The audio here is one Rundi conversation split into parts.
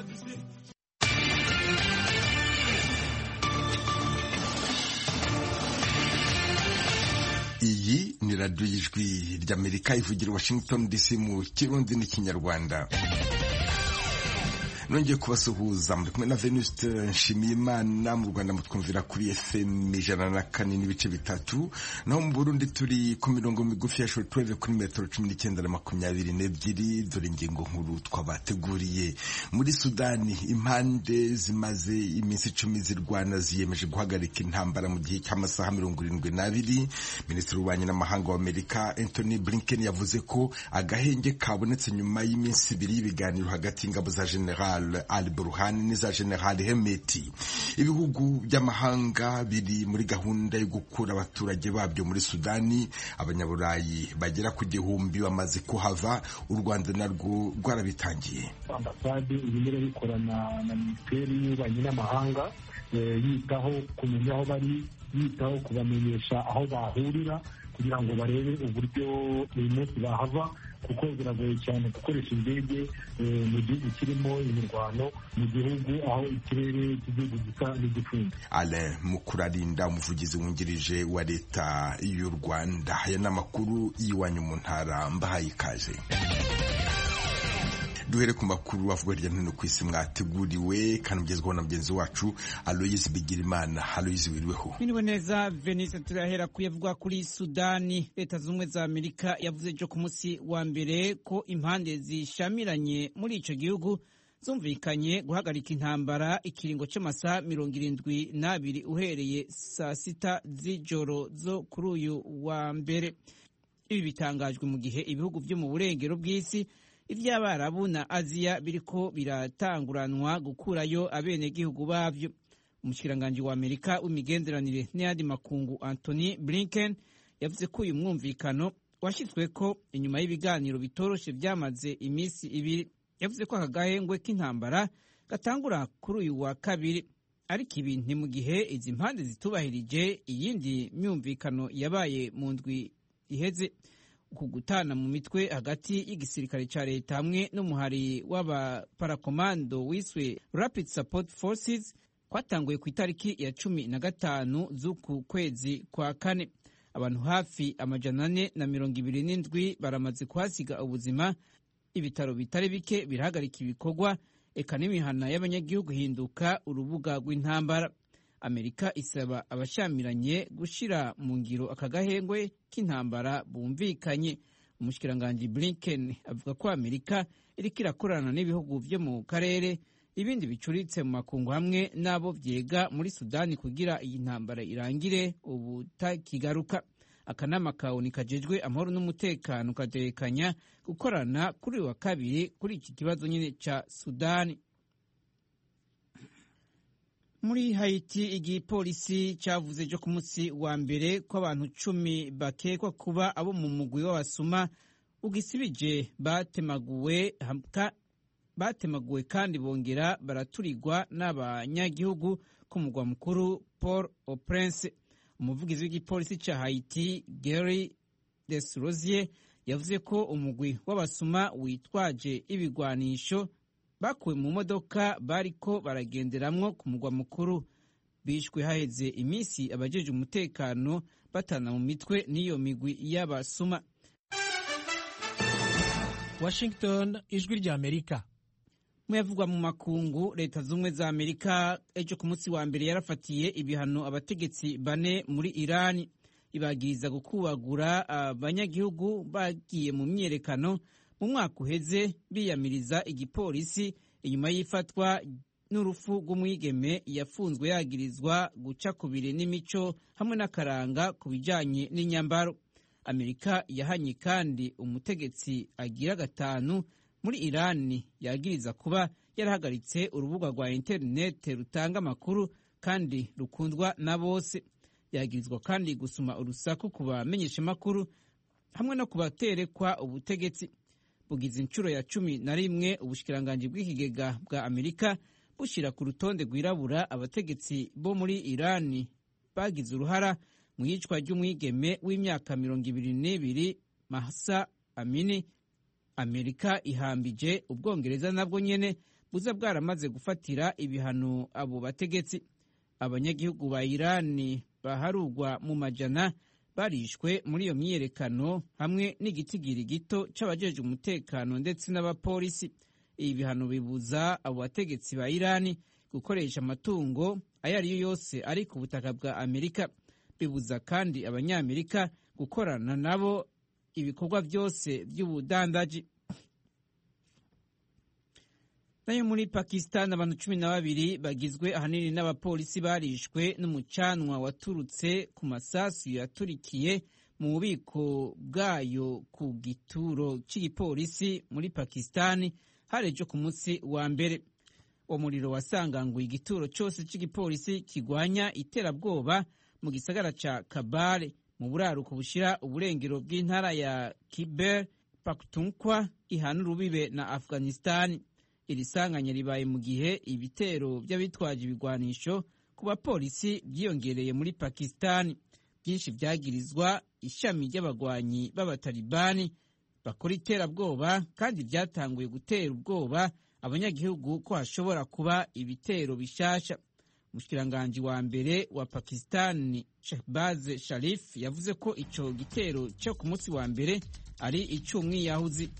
iyi ni radiyo y'ijwi ry'amerika ivugira washington dc mu kirundi n'ikinyarwanda nongeye kubasuhuza muri kumwe na venuste nshimiyimana mu rwanda mutwumvira kuri fm ijana na kane n'ibice bitatu naho mu burundi turi ku mirongo migufi ya shortwave kuri metero cumi n'icyenda na makumyabiri n'ebyiri dore ingingo nkuru twabateguriye muri sudani impande zimaze iminsi icumi zirwana ziyemeje guhagarika intambara mu gihe cy'amasaha mirongo irindwi n'abiri minisitiri w'ububanyi n'amahanga w'amerika anthony blinken yavuze ko agahenge kabonetse nyuma y'iminsi ibiri y'ibiganiro hagati y'ingabo za general Ali Burhani n'iza General Hemeti ibihugu by'amahanga biri muri gahunda yo gukura abaturage babyo muri Sudani abanyaburayi bagera ku gihumbi bamaze kuhava u Rwanda narwo rwarabitangiye ambasade irimo irabikorana na minisiteri y'ububanyi n'amahanga yitaho kumenya aho bari yitaho kubamenyesha aho bahurira kugira ngo barebe uburyo uyu munsi bahava kuko biragoye cyane gukoresha indege mu gihugu kirimo imirwano mu gihugu aho ikirere cy'igihugu gisa n'igifunze Alain Mukurarinda umuvugizi wungirije wa leta y'u Rwanda aya ni amakuru y'iwanyu mu ntara mbahaye ikaze duhere ku makuru avuga hirya no hino ku isi mwateguriwe kandi mugezweho na mugenzi wacu aloyizi bigirimana aloyizi wiriweho biriwe neza venise turahera kuyavugwa kuri sudani leta z'ubumwe za amerika yavuze ejo ku munsi wa mbere ko impande zishamiranye muri ico gihugu zumvikanye guhagarika intambara ikiringo c'amasaha mirongo irindwi n'abiri uhereye saa sita z'ijoro zo kuri uyu wa mbere ibi bitangajwe mu gihe ibihugu vyo mu burengero bw'isi ivy'abarabu na aziya biriko biratanguranwa gukurayo abenegihugu bavyo umushikiranganji wa amerika w'imigenderanire n'ayandi makungu anthony blinken yavuze ko uyu mwumvikano washyizweko inyuma y'ibiganiro bitoroshe vyamaze iminsi ibiri yavuze ko aka gahengwe k'intambara gatangura kuri uyu wa kabiri ariko ibi ni mu gihe izi mpande zitubahirije iyindi myumvikano yabaye mu ndwi iheze uku gutana mu mitwe hagati y'igisirikare ca leta hamwe n'umuhari w'abaparakomando wiswe Rapid Support Forces kwatanguye ku itariki ya cumi na gatanu z'uku kwezi kwa kane abantu hafi amajana ane na mirongo ibiri n'indwi baramaze kuhasiga ubuzima ibitaro bitari bike birahagarika ibikorwa eka n'imihana y'abanyagihugu hinduka urubuga rw'intambara amerika isaba abashamiranye gushira mu ngiro aka gahengwe k'intambara bumvikanye umushikiranganji blinken avuga ko amerika iriko irakorana n'ibihugu vyo mu karere ibindi bicuritse mu makungu hamwe n'abo vyega muri sudani kugira iyi ntambara irangire ubutakigaruka akanama kawuni kajejwe amahoro n'umutekano katekanya gukorana kuri uyu wa kabiri kuri iki kibazo nyine ca sudani muri hayiti igipolisi cyavuze ejo ku munsi wa mbere ko abantu cumi bakekwa kuba abo mu mugwi w'abasuma ugisibije batemaguwe batemaguwe kandi bongera baraturirwa n'abanyagihugu ku mugwa mukuru paul au prince umuvugizi w'igipolisi cya hayiti gary desrosier yavuze ko umugwi w'abasuma witwaje ibigwanisho bakuwe mu modoka bariko baragenderamwo ku mugwa mukuru bishwe haheze iminsi abajeje umutekano batana mu mitwe n'iyo migwi y'abasuma washington ijwi rya amerika muyavugwa mu makungu leta z'ubumwe za amerika ejo ku munsi wa mbere yarafatiye ibihano abategetsi bane muri irani ibagiriza gukubagura abanyagihugu bagiye mu myiyerekano mu mwaka uheze biyamiriza igipolisi inyuma y'ifatwa n'urupfu rw'umwigeme yafunzwe yagirizwa guca kubiri n'imico hamwe n'akaranga ku bijyanye n'inyambaro amerika yahanye kandi umutegetsi agira gatanu muri irani yagiriza kuba yarahagaritse urubuga rwa interinete rutanga amakuru kandi rukundwa na bose yagirizwa kandi gusuma urusaku ku bamenyeshamakuru hamwe no kubaterekwa ubutegetsi bugize inshuro ya cumi na rimwe ubushikiranganji bw'ikigega bwa amerika bushyira ku rutonde rwirabura abategetsi bo muri irani bagize uruhara mu iyicwa ry'umwigeme w'imyaka mirongo ibiri n'ibiri mahsa amini amerika ihambije ubwongereza nabwo nyene buza bwaramaze gufatira ibihano abo bategetsi abanyagihugu ba irani baharugwa mu majana barishwe muri iyo myiyerekano hamwe n'igitigiri gito c'abajejwe umutekano ndetse n'abapolisi ibi bihano bibuza abo bategetsi ba irani gukoresha amatungo ayo ari yo yose ari ku butaka bwa amerika bibuza kandi abanyamerika gukorana nabo ibikorwa byose by'ubudandaji nayo muri pakistan abantu cumi na babiri bagizwe ahanini n'abapolisi barishwe n'umucanwa waturutse ku masasu yaturikiye mu bubiko bwayo ku gituro cy'igipolisi muri pakistan harejo ku munsi wa mbere uwo muriro wasanganguye igituro cyose cy'igipolisi kigwanya iterabwoba mu gisagara ca kabale mu buraruko bushira uburengero bw'intara ya kiber pakutunkwa ihana urubibe na afghanistan iri sanganya ribaye mu gihe ibitero by'abitwaje ibigwanisho ku bapolisi byiyongereye muri pakistan byinshi byagirizwa ishami ry'abagwanyi b'abatalibani bakora iterabwoba kandi byatanguye gutera ubwoba abanyagihugu ko hashobora kuba ibitero bishasha umushikiranganji wa mbere wa pakistan shehbaz sharif yavuze ko ico gitero cyo ku munsi wa mbere ari ic'umwiyahuzi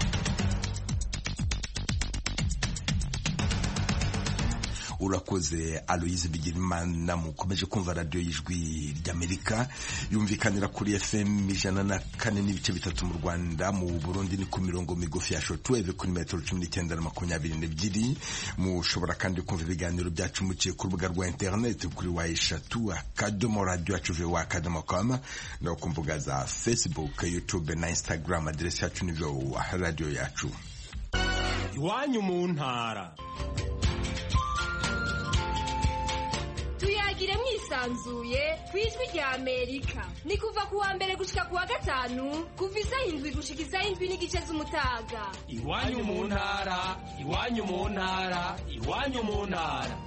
urakoze aloyize bigirimana mukomeje kumva radiyo y'ijwi ry'amerika yumvikanira kuri fm ijana na kane n'ibice bitatu mu rwanda mu burundi ni ku mirongo migufi ya shotweve kuri metero cumi n'icyenda na makumyabiri n'ebyiri mushobora kandi kumva ibiganiro byacu muciye ku rubuga rwa interineti kuri wa eshatu akadomo radiyo yacu vowa akadomo koma no ku mbuga za facebook youtube na instagram aderesi yacu ni vowa radiyo yacu iwanyu mu ntara tuyagire mwisanzuye ku ijwi rya amerika ni kuva ku wa mbere gushika ku wa gatanu kuva isaha indwi gushika isaha indwi n'igice z'umutaga iwanyu mu ntara iwanyu mu ntara iwanyu mu ntara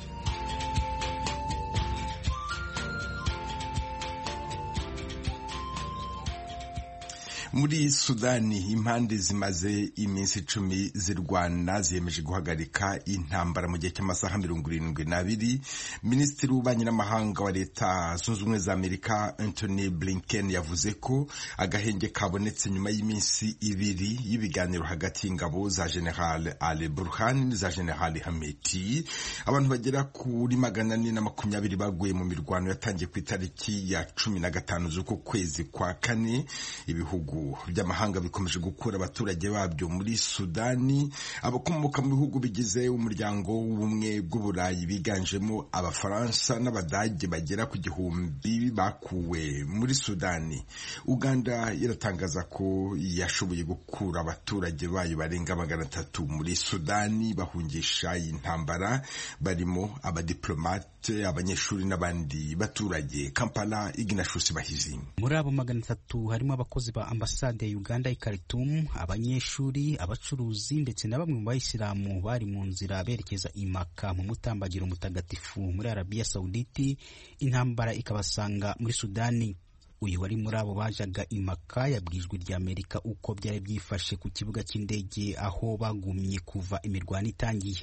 muri sudani impande zimaze iminsi icumi zirwana ziyemeje guhagarika intambara mu gihe cy'amasaha mirongo irindwi n'abiri minisitiri w'ububanyi n'amahanga wa leta zunze ubumwe za amerika anthony blinken yavuze ko agahenge kabonetse nyuma y'iminsi ibiri y'ibiganiro hagati y'ingabo za general ali burhan n'iza general hameti abantu bagera kuri magana ane na makumyabiri baguye mu mirwano yatangiye ku itariki ya cumi na gatanu z'uko kwezi kwa kane ibihugu by'amahanga bikomeje gukura abaturage babyo muri sudani abakomoka mu bihugu bigize umuryango w'ubumwe bw'uburayi biganjemo abafaransa n'abadage bagera ku gihumbi bakuwe muri sudani uganda iratangaza ko yashoboye gukura abaturage bayo barenga magana atatu muri sudani bahungisha iyi ntambara barimo abadiplomate abanyeshuri n'abandi baturage kampala iginashusi bahizi muri abo magana atatu harimo abakozi ba ambasade ya uganda i khartoum abanyeshuri abacuruzi ndetse na bamwe mu bayisilamu bari mu nzira berekeza imaka mu mutambagiro mutagatifu muri arabiya sawuditi intambara ikabasanga muri sudani uyu wari muri abo bajaga imaka yabwijwe rya amerika uko byari byifashe ku kibuga cy'indege aho bagumye kuva imirwano itangiye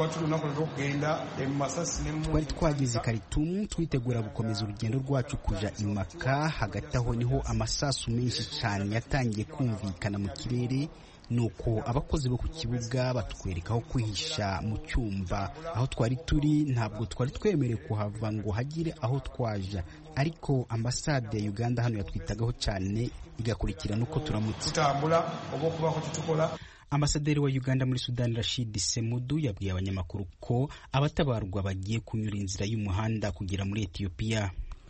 twari twageze karitumu twitegura gukomeza urugendo rwacu kuja imaka hagati aho niho amasasu menshi cyane yatangiye kumvikana mu kirere nuko abakozi bo ku kibuga batwereka aho kwihisha mu cyumba aho twari turi ntabwo twari twemerewe kuhava ngo hagire aho twaja ariko ambasade ya uganda hano yatwitagaho cyane igakurikirana uko turamutse ambasaderi wa uganda muri sudani rashid semudu yabwiye abanyamakuru ko abatabarwa bagiye kunyura inzira y'umuhanda kugera muri etiyopiya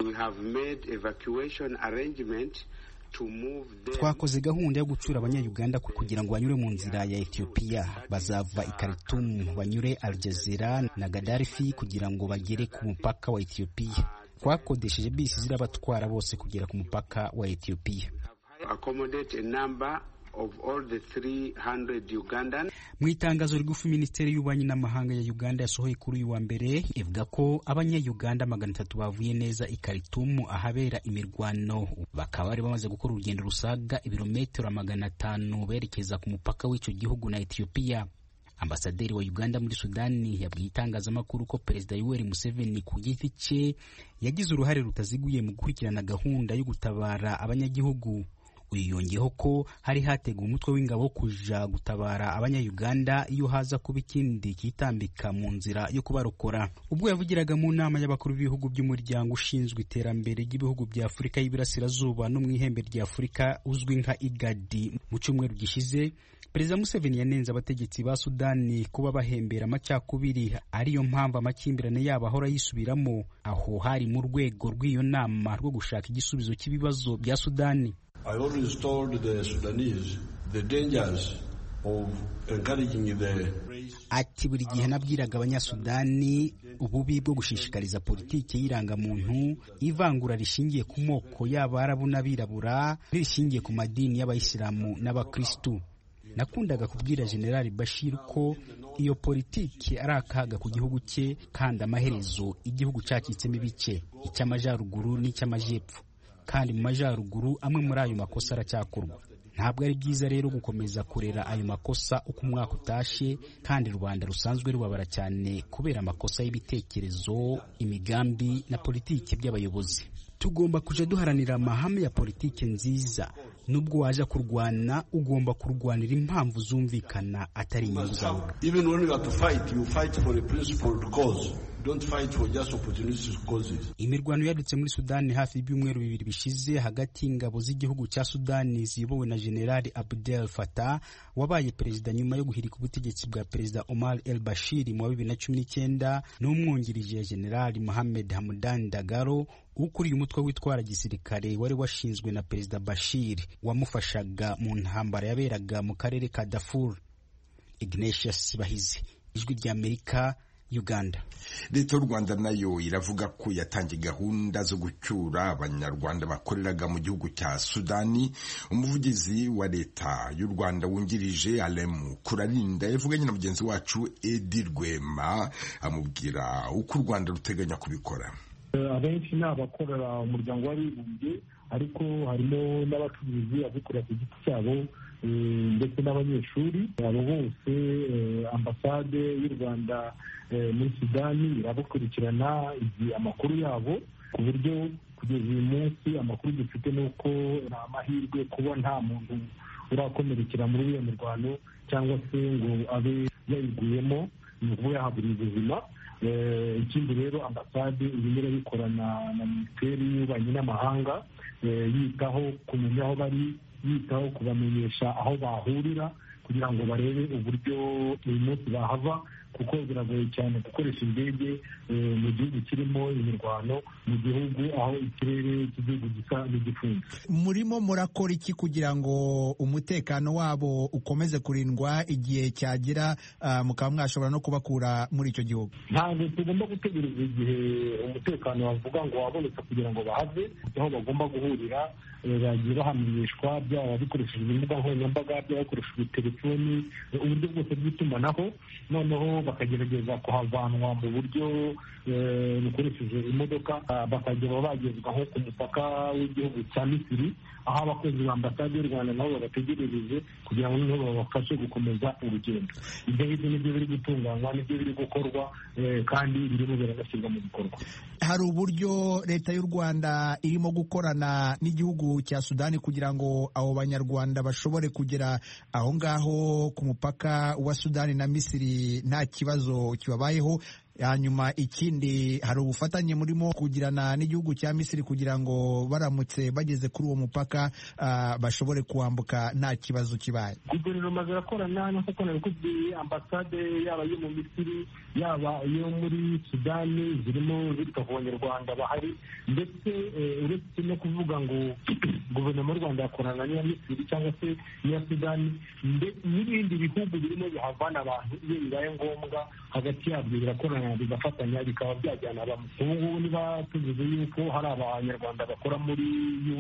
twakoze gahunda yo gucura abanyayuganda kugira ngo banyure mu nzira ya etiyopiya bazava i karitumu banyure aljazira na gadarifi kugira ngo bagere ku mupaka wa etiyopiya twakodesheje bisi zirabatwara bose kugera ku mupaka wa etiyopiya mu itangazo rigufi minisiteri y'ububanyi n'amahanga ya uganda yasohoye kuri uyu wa mbere ivuga ko abanyayuganda magana atatu bavuye neza i karitumu ahabera imirwano bakaba bari bamaze gukora urugendo rusaga ibirometero magana atanu berekeza ku mupaka w'icyo gihugu na etiyopiya ambasaderi wa uganda muri sudani yabwiye itangazamakuru ko perezida yoweri museveni ku giti cye yagize uruhare rutaziguye mu gukurikirana gahunda yo gutabara abanyagihugu uyu yongeyeho ko hari hateguwe umutwe w'ingabo wo kuja gutabara abanyayuganda iyo haza kuba ikindi kitambika mu nzira yo kubarokora ubwo yavugiraga mu nama y'abakuru b'ibihugu by'umuryango ushinzwe iterambere ry'ibihugu bya afurika y'iburasirazuba no mu ihembe rya afurika uzwi nka igadi mu cyumweru gishize perezida museveni yanenze abategetsi ba sudani kuba bahembera amacakubiri ariyo mpamvu amakimbirane yabo ahora yisubiramo aho hari mu rwego rw'iyo nama rwo gushaka igisubizo cy'ibibazo bya sudani I always told the Sudanese the dangers of encouraging the ati buri gihe nabwiraga abanyasudani ububi bwo gushishikariza politiki y'irangamuntu ivangura rishingiye ku moko y'abarabu n'abirabura rishingiye ku madini y'abayisilamu n'abakristu nakundaga kubwira generali bashir ko iyo politiki ari akaga ku gihugu cye kandi amaherezo igihugu cyacitsemo ibice icy'amajyaruguru n'icy'amajyepfo kandi mu majyaruguru amwe muri ayo makosa aracyakorwa ntabwo ari byiza rero gukomeza kurera ayo makosa uko umwaka utashye kandi rubanda rusanzwe rubabara cyane kubera amakosa y'ibitekerezo imigambi na politiki by'abayobozi tugomba kujya duharanira amahame ya politiki nziza nubwo waje kurwana ugomba kurwanira impamvu zumvikana atari inyungu zawe even when you have to fight you fight for a principled cause don't fight for just opportunistic causes imirwano yadutse muri sudani hafi y'ibyumweru bibiri bishize hagati y'ingabo z'igihugu cya sudani ziyobowe na generali abdel fatah wabaye perezida nyuma yo guhirika ubutegetsi bwa perezida omar el bashir mu wa bibiri na cumi n'icyenda n'umwungirije generali mohamed hamdan dagaro ukuriye umutwe witwara gisirikare wari washinzwe na perezida bashir wamufashaga mu ntambara yaberaga mu karere ka dafur ignatius bahizi ijwi ry'amerika uganda leta y'u rwanda nayo iravuga ko yatangiye gahunda zo gucyura abanyarwanda bakoreraga mu gihugu cya sudani umuvugizi wa leta y'u rwanda wungirije alemu kurarinda yavuganye na mugenzi wacu edi rwema amubwira uko u rwanda ruteganya kubikora abenshi ni abakorera umuryango w'abibumbye ariko harimo n'abacuruzi abikorera ku giti cyabo ndetse n'abanyeshuri abo bose ambasade y'u rwanda muri sudani irabakurikirana igihe amakuru yabo ku buryo kugeza uyu munsi amakuru dufite ni uko ni amahirwe kuba nta muntu urakomerekera muri iyo mirwano cyangwa se ngo abe yayiguyemo ni ukuvuga yahaburiye ubuzima ikindi rero ambasade irimo irabikorana na minisiteri y'ububanyi n'amahanga yitaho kumenya aho bari yitaho kubamenyesha aho bahurira kugira ngo barebe uburyo uyu munsi bahava kuko biragoye cyane gukoresha indege mu gihugu kirimo imirwano mu gihugu aho ikirere cy'igihugu gisa n'igifunze murimo murakora iki kugira ngo umutekano wabo ukomeze kurindwa igihe cyagera mukaba mwashobora no kubakura muri icyo gihugu ntabwo tugomba gutegereza igihe umutekano wavuga ngo wabonetse kugira ngo bahave aho bagomba guhurira bagiye bahamenyeshwa byaba bikoreshejwe imbuga nkoranyambaga byaba bikoreshejwe telefoni uburyo bwose bw'itumanaho noneho bakagerageza kuhavanwa mu buryo bukoresheje imodoka bakagera bagezwa nko ku mupaka w'igihugu cya misiri aho abakozi ba ambasade y'u rwanda nabo babategerereje kugira ngo noneho babafashe gukomeza urugendo ibyo ngibyo nibyo biri gutunganywa nibyo biri gukorwa kandi birimo biranashyirwa mu bikorwa hari uburyo leta y'u rwanda irimo gukorana n'igihugu cya sudani kugira ngo abo banyarwanda bashobore kugera aho ngaho ku mupaka wa sudani na misiri nta kibazo kibabayeho hanyuma ikindi hari ubufatanye murimo kugirana n'igihugu cya misiri kugira ngo baramutse bageze kuri uwo mupaka uh, bashobore kuwambuka nta kibazo kibaye guverinoma zirakorana nk'uko nabikubwiye ambasade yaba iyo mu misiri yaba iyo muri sudani zirimo zita ku banyarwanda bahari ndetse uretse no kuvuga ngo guverinoma y'u rwanda yakorana n'iya misiri cyangwa se n'iya sudani n'ibindi bihugu birimo bihavana abantu iyo bibaye ngombwa hagati yabyo birakorana bigafatanya bikaba byajyana bamwe ubu ngubu niba tuvuze yuko hari abanyarwanda bakora muri un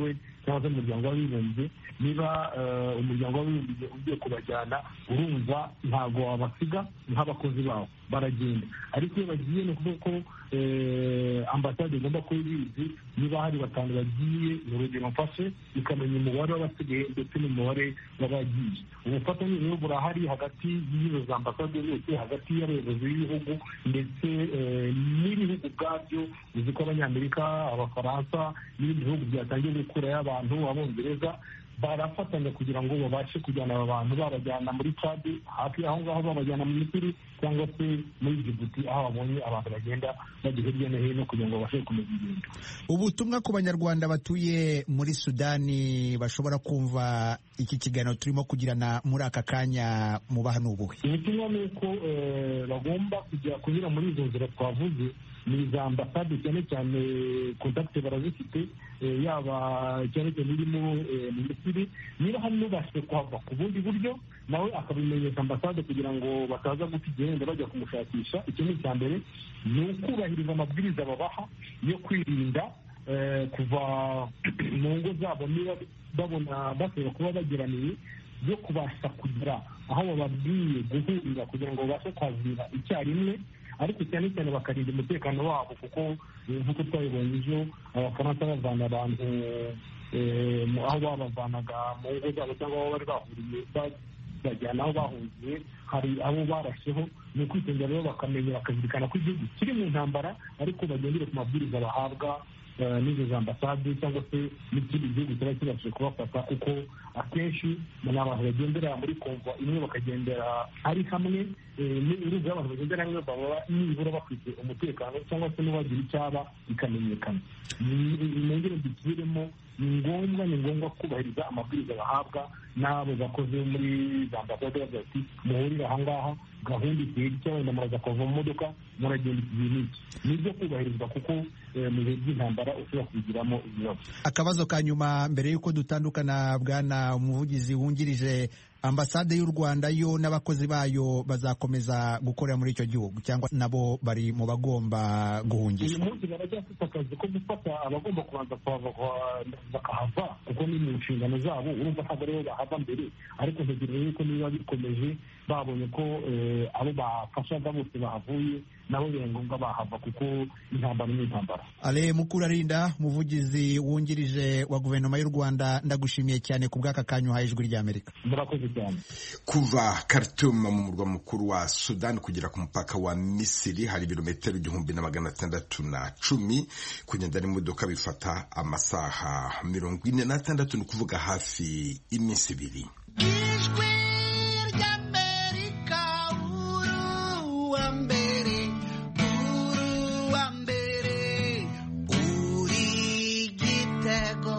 cyangwa se umuryango w'abibumbye niba umuryango w'abibumbye ugiye kubajyana urumva ntabwo wabasiga nk'abakozi bawo baragenda ariko iyo bagiye ni ukuvuga ko ambasade igomba kuba ibizi niba hari batanu bagiye ni urugero mfashe ikamenya umubare w'abasigaye ndetse n'umubare w'abagiye ubufatanye rero burahari hagati y'izo za ambasade zose hagati y'abayobozi b'ibihugu ndetse n'ibihugu ubwabyo uzi ko abanyamerika abafaransa n'ibindi bihugu byatangiye gukurayo abantu abongereza barafatanya kugira ngo babashe kujyana aba bantu babajyana muri cadi hafi aho ngaho babajyana mu misiri cyangwa se muri jibuti aho babonye abantu bagenda bajya hirya no hino kugira ngo babashe gukomeza ingendo ubutumwa ku banyarwanda batuye muri sudani bashobora kumva iki kiganiro turimo kugirana muri aka kanya mubaha ni ubuhe ubutumwa ni uko bagomba kujya kunyura muri izo nzira twavuze ni za ambasade cyane cyane kontakite barazifite yaba cyane cyane irimo mu misiri niba hari n'ubashije kuhava ku bundi buryo nawe akabimenyesha ambasade kugira ngo bataza guta igihe wenda bajya kumushakisha icyo ni icya mbere ni ukubahiriza amabwiriza babaha yo kwirinda kuva mu ngo zabo niba babona bashobora kuba bageraniye yo kubasha kugera aho bababwiye guhurira kugira ngo babashe kwazira icyarimwe ariko cyane cyane bakarinda umutekano wabo kuko nk'uko twabibonye ejo abafaransa bavana abantu aho babavanaga mu ngo zabo cyangwa aho bari bahuriye bajyana aho bahungiye hari abo barasheho ni ukwitondera rero bakamenya bakazirikana ko igihugu kiri mu ntambara ariko bagendere ku mabwiriza bahabwa n'izo za ambasade cyangwa se n'ikindi gihugu kiba kibashije kubafata kuko akenshi ni abantu bagendera muri konva imwe bakagendera ari hamwe urumva abantu bagendera hamwe baba nibura bafite umutekano cyangwa se n'uwagira icyaba bikamenyekana nongere dusubiremo ni ngombwa ni ngombwa kubahiriza amabwiriza bahabwa n'abo bakoze muri za ambasade bavuga ati muhurire aha ngaha gahunda igihe gito wenda muraza kuva mu modoka muragenda iki gihe n'iki ni ibyo kubahirizwa kuko mu bihe by'intambara ushobora kubigiramo ibibazo akabazo ka nyuma mbere y'uko dutandukana bwana umuvugizi wungirije ambasade y'u rwanda yo n'abakozi bayo bazakomeza gukorera muri icyo gihugu cyangwa nabo bari mu bagomba guhungishwa uyu munsi baracyafite akazi ko gufata abagomba kubanza bakahava kuko ni mu nshingano zabo urumva ntabwo aribo bahava mbere ariko ntegereje yuko niba bikomeje babonye ko abo bafashaga bose bahavuye nabo biba ngombwa bahava kuko intambara ni intambara ale mukurarinda umuvugizi wungirije wa guverinoma y'u rwanda ndagushimiye cyane ku bw'aka kanya uhaye ijwi ry'amerika murakoze cyane kuva Khartoum mu murwa mukuru wa Sudan kugera ku mupaka wa Misiri hari ibirometero igihumbi na magana atandatu na cumi kugenda n'imodoka bifata amasaha mirongo ine n'atandatu ni ukuvuga hafi iminsi ibiri ijwi ry'amerika uruwa mbere uruwa mbere uri gitego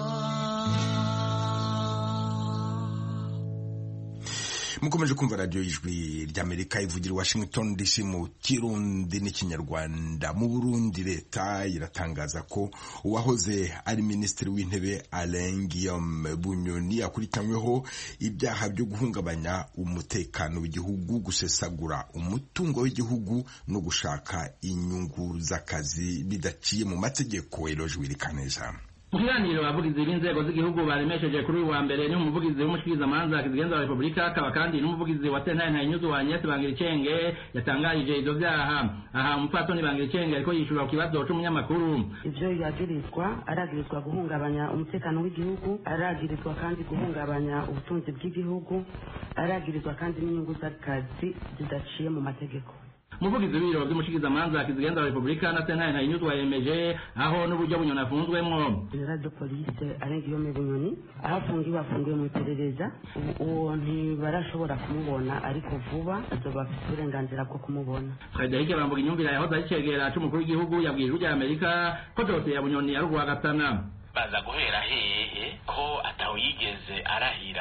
mukomeje kumva radiyo y'ijwi ry'amerika ivugira i washington dc mu kirundi n'ikinyarwanda mu burundi leta iratangaza ko uwahoze ari minisitiri w'intebe alain guillaume bunyoni akurikiranyweho ibyaha byo guhungabanya umutekano w'igihugu gusesagura umutungo w'igihugu no gushaka inyungu z'akazi bidaciye mu mategeko eroje wirikaneja mu kiganiro abavugizi b'inzego z'igihugu baremesheje kuri uyu wa mbere ni umuvugizi w'umushikirizamanza kizigenza wa repubulika akaba kandi n'umuvugizi wa sentare ntayinyuzu wa nyesi bangiricenge yatangarije ivyo vyaha aha umupfasoni bangiricenge ariko yishura ku kibazo c'umunyamakuru ivyo yagirizwa aragirizwa guhungabanya umutekano w'igihugu aragirizwa kandi guhungabanya ubutunzi bw'igihugu aragirizwa kandi n'inyungu z'akazi zidaciye mu mategeko umuvugizi w'ibiro vy'umushikizamanza kizigenza wa repubulika na sentare ntayinyuzu yemeje aho n'uburyo bunyoni afunzwemwo general de police arengiyome bunyoni aho afungiwe afungiwe mu iperereza uwo ntibarashobora kumubona ariko vuba azoba afite uburenganzira bwo kumubona frederic bambuga inyumvira yahoze ari cegera c'umukuru w'igihugu yabwiye ijwi rya amerika ko dosiye ya bunyoni ari urwagasana baza guhera hehe ko atawe yigeze arahira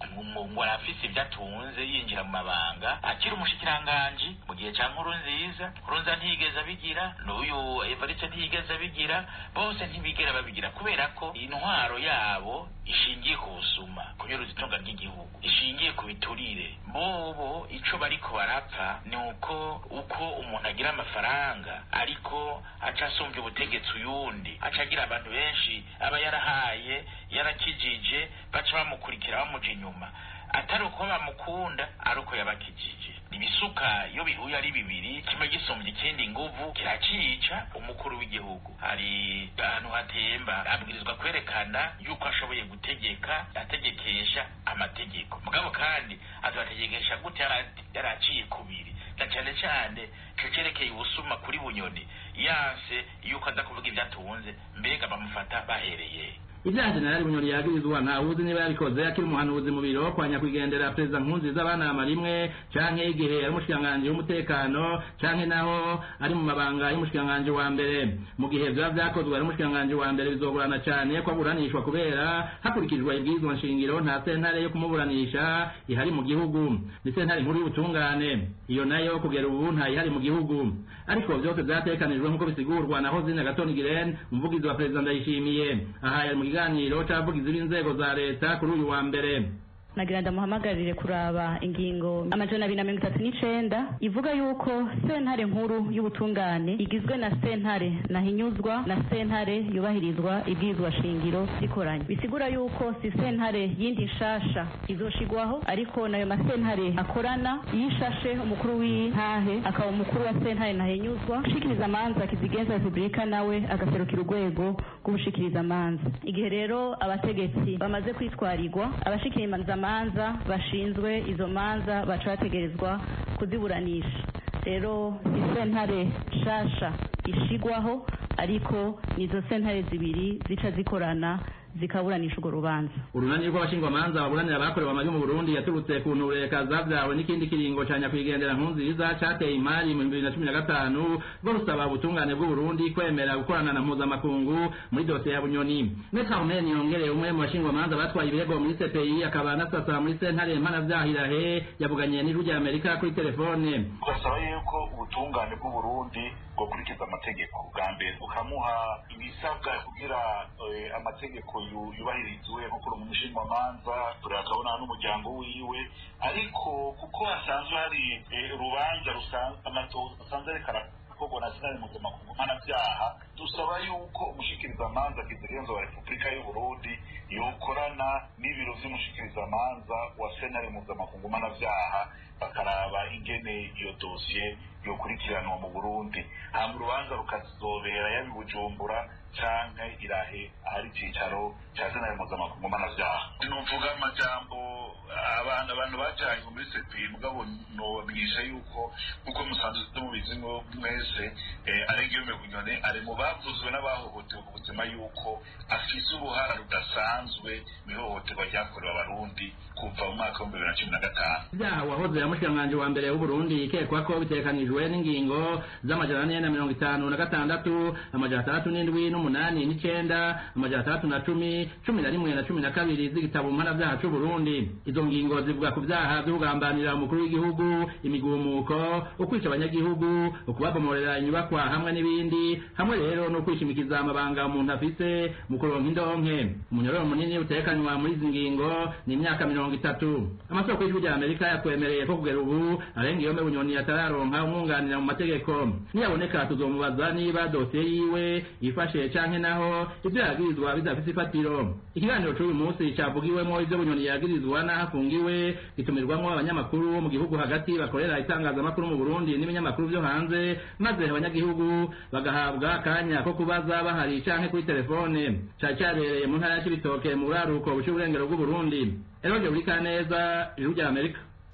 ngo ngo arafise ibyo atunze yinjira mu mabanga akiri umushikiranganji mu gihe cya nkuru nziza nkuru nziza ntiyigeze abigira n'uyu evariste ntiyigeze abigira bose ntibigera babigira kubera ko intwaro yabo ishingiye ku busuma kunyuruza itunga ry'igihugu ishingiye ku biturire bobo ico bariko barapfa ni uko uko umuntu agira amafaranga ariko aca asumbya ubutegetsi uyundi aca agira abantu benshi aba yarahaye yarakijije baca bamukurikira bamuja inyuma atari uko bamukunda ari uko yabakijije ibisuka iyo bihuye ari bibiri kimwe gisumbya ikindi nguvu kiracica umukuru w'igihugu hari ahantu hatemba abwirizwa kwerekana yuko ashoboye gutegeka ategekesha amategeko mugabo kandi azategekesha gute yaraciye kubiri na cyane cyane cerekeye ubusuma kuri bunyoni yanse yuko aza kuvuga ibyo atunze mbega bamufata bahereye ibyaha jenerali bunyoni yagirizwa ntawuzi niba yabikoze akiri umuhanuzi mu biro kwa nyakwigendera perezida nkunziza banama rimwe canke igihe ari umushikiranganji w'umutekano canke naho ari mu mabanga y'umushikiranganji wa mbere mu gihe vyoba vyakozwe ari umushikiranganji wa mbere bizogorana cane ko aburanishwa kubera hakurikijwe ibwirizwa nshingiro nta sentare yo kumuburanisha ihari mu gihugu ni sentare nkuru y'ubutungane iyo nayo kugera ubu ntayihari mu gihugu ariko vyose vyatekanijwe nk'uko bisigurwa na hozine gatoni giren umuvugizi wa perezida ndayishimiye aha yari mu kiganiro c'abavugizi b'inzego za leta kuri uyu wa mbere nagira ndamuhamagarire kuraba ingingo amajana abiri na mirongo itatu n'icenda ivuga yuko sentare nkuru y'ubutungane igizwe na sentare nahinyuzwa na sentare yubahirizwa ibwirizwa shingiro zikoranye bisigura yuko si sentare yindi nshasha izoshigwaho ariko nayo masentare akorana yishashe umukuru w'intahe akaba umukuru wa sentare nahinyuzwa ushikiriza amanza kizigenza repubulika nawe agaserukira urwego rw'ubushikiriza amanza igihe rero abategetsi bamaze kwitwarirwa abashikiriza amanza bashinzwe izo manza baca bategerezwa kuziburanisha rero si sentare nshasha ishigwaho ariko nizo sentare zibiri zica zikorana zikaburanisha urwo rubanza urunani rw'abashingwamanza baburanira abakorewe amabi mu burundi yaturutse ku ntureka zavyawe n'ikindi kiringo ca nyakwigendera nkunziza cateye imari mu bibiri na cumi na gatanu bwo rusaba ubutungane bw'uburundi kwemera gukorana na mpuzamakungu muri dosiye ya bunyoni metre armen yongereye umwe mu bashingwamanza batwaye ibirego muri cpi akaba anasasa muri sentare mpanavyahilahe yavuganiye n'ijwi rya amerika kuri telefone ugasaba yuko ubutungane bw'uburundi bwokurikiza amategeko bwa mbere bukamuha ibisabwa kugira amategeko yubahirizwe nko kuri umushingamanza turakabona n'umuryango wiwe ariko kuko hasanzwe hari urubanza rusanzwe rekana gukorwa na senari mpuzamakungu mpanabyaha dusaba yuko umushikirizamanza kizigenza wa repubulika y'uburundi yokorana n'ibiro vy'umushikirizamanza wa senari mpuzamakungu mpanabyaha bakaraba ingene iyo dosiye yokurikiranwa mu burundi hama urubanza rukazobera yabi bujumbura canke irahe ahari icicaro ca senari mpuzamakungu mpanabyaha nuvuga amajambo abantu abantu bajanye muri sepi mugabo nobamenyesha yuko nkuko musanzwe mubizi mwese aregiyome bunyone ari mu bavuzwe n'abahohotewe ku buzima yuko afise uruhara rudasanzwe mw'ihohoterwa ryakorewe abarundi kuva mu mwaka w'ibihumbi bibiri na cumi na gatanu ibyaha wahoze yamushikiranganji wa mbere w'uburundi ikekwa ko bitekanijwe n'ingingo z'amajana ane na mirongo itanu na gatandatu amajana atandatu n'indwi n'umunani n'icenda amajana atandatu na cumi cumi na rimwe na cumi na kabiri z'igitabo mpanavyaha c'uburundi izo ngingo zivuga ku vyaha vyo kugambanira umukuru w'igihugu imigumuko ukwica abanyagihugu ukubabomorera inyubakwa hamwe n'ibindi hamwe rero no kwishimikiza amabanga umuntu afise mu kuronka indonke umunyororo munini utekanywa muri izi ngingo ni imyaka mirongo itatu amasoko y'ijwi rya amerika yatwemereye ko kugera ubu arenga iyo bunyoni atararonka umwunganira mu mategeko niyaboneka tuzomubaza niba dosiye yiwe yifashe canke naho ivyo yagirizwa bidafise ifatiro ikiganiro c'uyu munsi cavugiwemo ivyo bunyoni yagirizwa n'aho afungiwe gitumirwamwo abanyamakuru bo mu gihugu hagati bakorera itangazamakuru mu burundi n'ibinyamakuru vyo hanze maze abanyagihugu bagahabwa akanya ko kubaza bahari canke kuri telefone cari cabereye mu ntara ya cibitoke mu buraruko buca uburengero bw'uburundi eroje buri kaneza ijuru rya amerika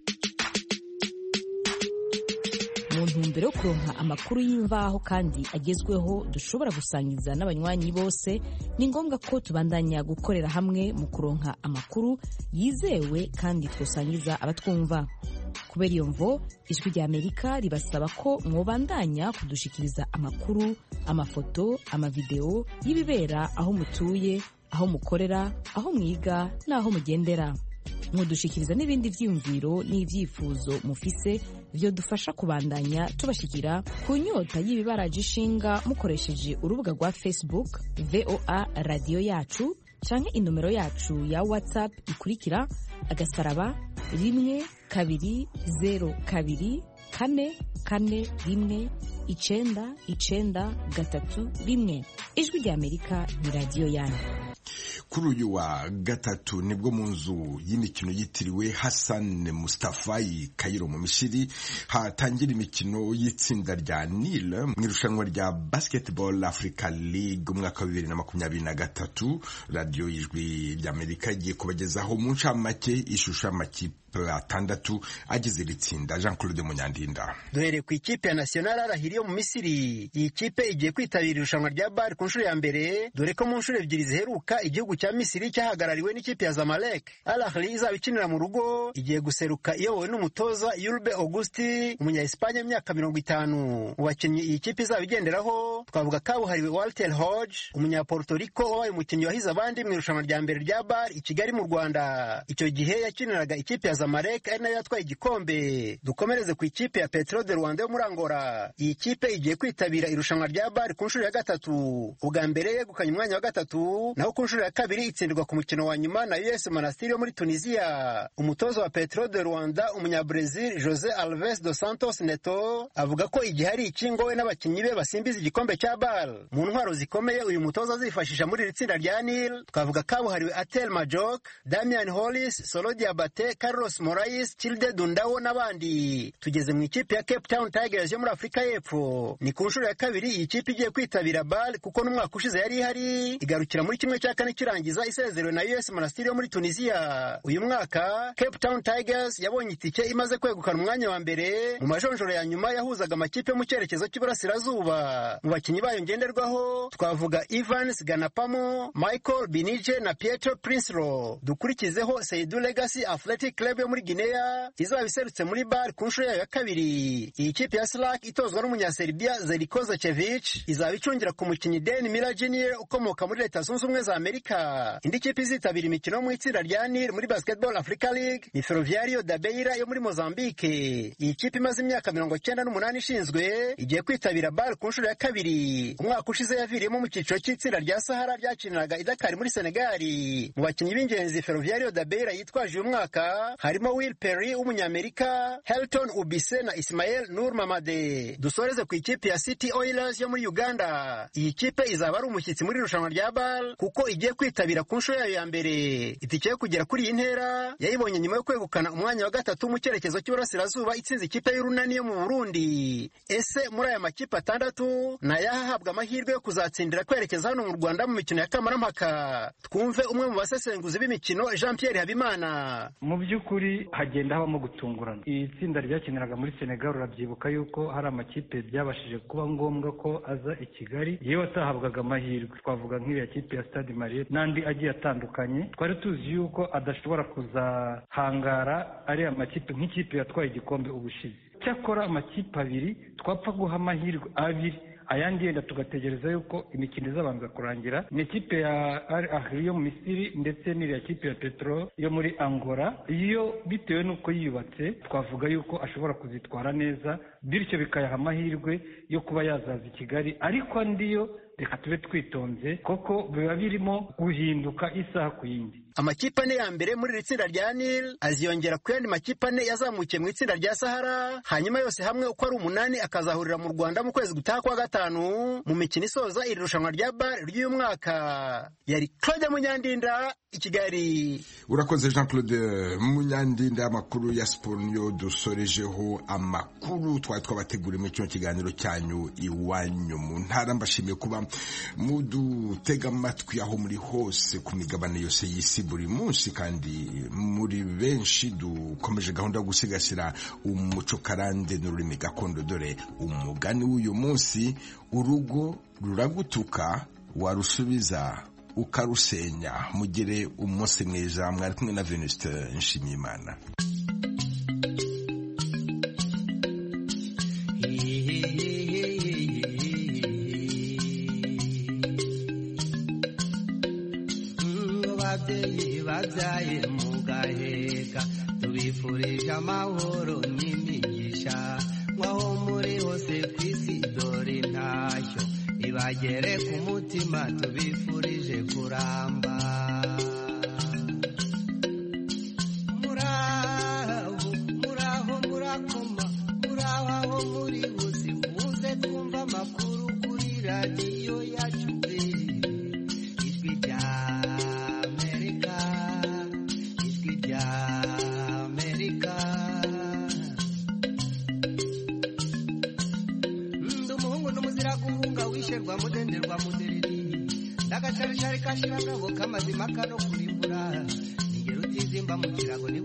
mu ntumbero yo kuronka amakuru y'imvaho kandi agezweho dushobora gusangiza n'abanywanyi bose ni ngombwa ko tubandanya gukorera hamwe mu kuronka amakuru yizewe kandi twosangiza abatwumva kubera iyo mvo ijwi rya amerika ribasaba ko mwobandanya kudushikiriza amakuru amafoto amavideo y'ibibera aho mutuye aho mukorera aho mwiga n'aho mugendera mwodushikiriza n'ibindi vyiyumviro n'ivyifuzo mufise vyodufasha kubandanya tubashikira ku nyota y'ibibaraje ishinga mukoresheje urubuga rwa facebook voa radiyo yacu canke inomero yacu ya whatsapp ikurikira agasaraba rimwe kabiri zero kabiri kane kane rimwe icenda icenda gatatu rimwe ijwi rya amerika ni radiyo yanyu kuri uyu wa gatatu nibwo mu nzu y'imikino yitiriwe Hassan Mustafa i Cairo mu Misiri hatangira imikino y'itsinda rya Nile mu irushanwa rya Basketball Africa League umwaka wa bibiri na makumyabiri na gatatu radiyo y'ijwi ry'Amerika igiye kubagezaho mu ncamake ishusho y'amakipe atandatu agize iri tsinda Jean Claude Munyandinda duhereye ku ikipe ya National Al yo mu Misiri iyi kipe igiye kwitabira irushanwa rya BAL ku nshuro ya mbere dore ko mu nshuro ebyiri ziheruka igihugu cya Misiri cyahagarariwe n'ikipe ya Zamalek Al Ahly izaba ikinira mu rugo igiye guseruka iyobowe n'umutoza Yulbe Augusti umunya Espagne w'imyaka mirongo itanu mu bakinnyi iyi kipe izaba igenderaho twavuga kabuhariwe Walter Hodge umunya Puerto Rico wabaye umukinnyi wahize abandi mu irushanwa rya mbere rya BAL i Kigali mu Rwanda icyo gihe yakiniraga ikipe ya Zamalek ari nayo yatwaye igikombe dukomereze ku ikipe ya Petro de Rwanda yo muri Angola iyi kipe igiye kwitabira irushanwa rya BAL ku nshuro ya gatatu ubwa mbere yegukanye umwanya wa gatatu naho ku nshuro ya kabiri itsindirwa ku mukino wa nyuma na US Monastir yo muri Tunisia umutoza wa Petro de Rwanda umunyabrazil Jose Alves dos Santos Neto avuga ko igihe ari ikingo we n'abakinnyi be basimbiza igikombe cya BAL mu ntwaro zikomeye uyu mutoza azifashisha muri iri tsinda rya Nil twavuga kabuhariwe Atel Majok Damian Hollis Solo Diabate Carlos Morais Childe Dundawo n'abandi tugeze mu ikipe ya Cape Town Tigers yo muri Afurika y'Epfo ni ku nshuro ya kabiri iyi kipe igiye kwitabira BAL kuko n'umwaka ushize yari ihari igarukira muri kimwe cya kane kirangiza isezerewe na US Monastir yo muri Tunisia uyu mwaka Cape Town Tigers yabonye itike imaze kwegukana umwanya wa mbere mu majonjoro ya nyuma yahuzaga amakipe mu cyerekezo cy'iburasirazuba mu bakinnyi bayo ngenderwaho twavuga Evans Ganapamo Michael Binije na Pietro Prinslo dukurikizeho Seidu Legacy Athletic Club yo muri Guinea izaba iserutse muri BAL ku nshuro yayo ya kabiri iyi kipe ya Slack itozwa n'umunyaserbia Zeljko Zečević izaba icungira ku mukinnyi Dan Miller Jr ukomoka muri Leta Zunze Ubumwe za Amerika indi kipe izitabira imikino mu itsinda rya Nil muri Basketball Africa League ni Ferroviario da Beira yo muri Mozambique iyi kipe imaze imyaka mirongo cyenda n'umunani ishinzwe igiye kwitabira BAL ku nshuro ya kabiri umwaka ushize yaviriyemo mu cyiciro cy'itsinda rya Sahara ryakiniraga i Dakar muri Senegal mu bakinnyi b'ingenzi Ferroviario da Beira yitwaje uyu mwaka harimo Will Perry w'umunyamerika Helton Ubise na Ismael Nur Mamade dusoreze ku ikipe ya City Oilers yo muri Uganda iyi kipe izaba ari umushyitsi muri irushanwa rya BAL kuko igiye kwitabira ku nshuro yayo ya mbere itike yo kugera kuri iyi ntera yayibonye nyuma yo kwegukana umwanya wa gatatu mu cyerekezo cy'iburasirazuba itsinze ikipe y'urunani yo mu Burundi ese muri aya makipe atandatu ni ayahahabwa amahirwe yo kuzatsindira kwerekeza hano mu Rwanda mu mikino ya kamarampaka twumve umwe mu basesenguzi b'imikino Jean Pierre Habimana mu by'ukuri hagenda habamo gutungurana iri tsinda ryakiniraga muri Senegal urabyibuka yuko hari amakipe byabashije kuba ngombwa ko aza i Kigali yewe atahabwaga amahirwe twavuga nk'iriya kipe ya Stade Marie n'andi agiye atandukanye twari tuzi yuko adashobora kuzahangara ariya makipe nk'ikipe yatwaye igikombe ubushize cyakora amakipe abiri twapfa guha amahirwe abiri ayandi yenda tugategereza yuko imikino izabanza kurangira ni ikipe ya Al Ahly yo mu Misiri ndetse n'iriya kipe ya Petro yo muri Angola iyo bitewe n'uko yiyubatse twavuga yuko ashobora kuzitwara neza bityo bikayaha amahirwe yo kuba yazaza i Kigali ariko andi yo reka tube twitonze kuko biba birimo guhinduka isaha ku yindi amakipe ane ya mbere muri iri tsinda rya Nil aziyongera ku yandi makipe ane yazamukiye mu itsinda rya Sahara hanyuma yose hamwe uko ari umunani akazahurira mu Rwanda mu kwezi gutaha kwa gatanu mu mikino isoza iri rushanwa rya BAL ry'uyu mwaka yari Claude Munyandinda i Kigali urakoze Jean Claude Munyandinda amakuru ya siporo niyo dusorejeho amakuru twari twabateguriye muri kino kiganiro cyanyu iwanyu mu ntara mbashimiye kuba mudutega amatwi aho muri hose ku migabane yose y'isi buri munsi kandi muri benshi dukomeje gahunda yo gusigasira umuco karande n'ururimi gakondo dore umugani w'uyu munsi urugo ruragutuka warusubiza ukarusenya mugire umunsi mwiza mwari kumwe na Venuste Nshimiyimana babyeyi babyaye mu mugaheka tubifurije amahoro n'imigisha nk'aho muri hose ku isi dore intashyo ibagere ku mutima tubifurije kuramba muraho muraho murakoma muraho aho muri hose muze twumva amakuru kuri radiyo yacu pe ijwi rya amerika ijwi rya amerika ndi umuhungu n'umuzira guhunga wisherwa mudenderwa mudereri ndagasharishari kashira ngabo kamazima kano kurimbura ningero utizimba mu kirago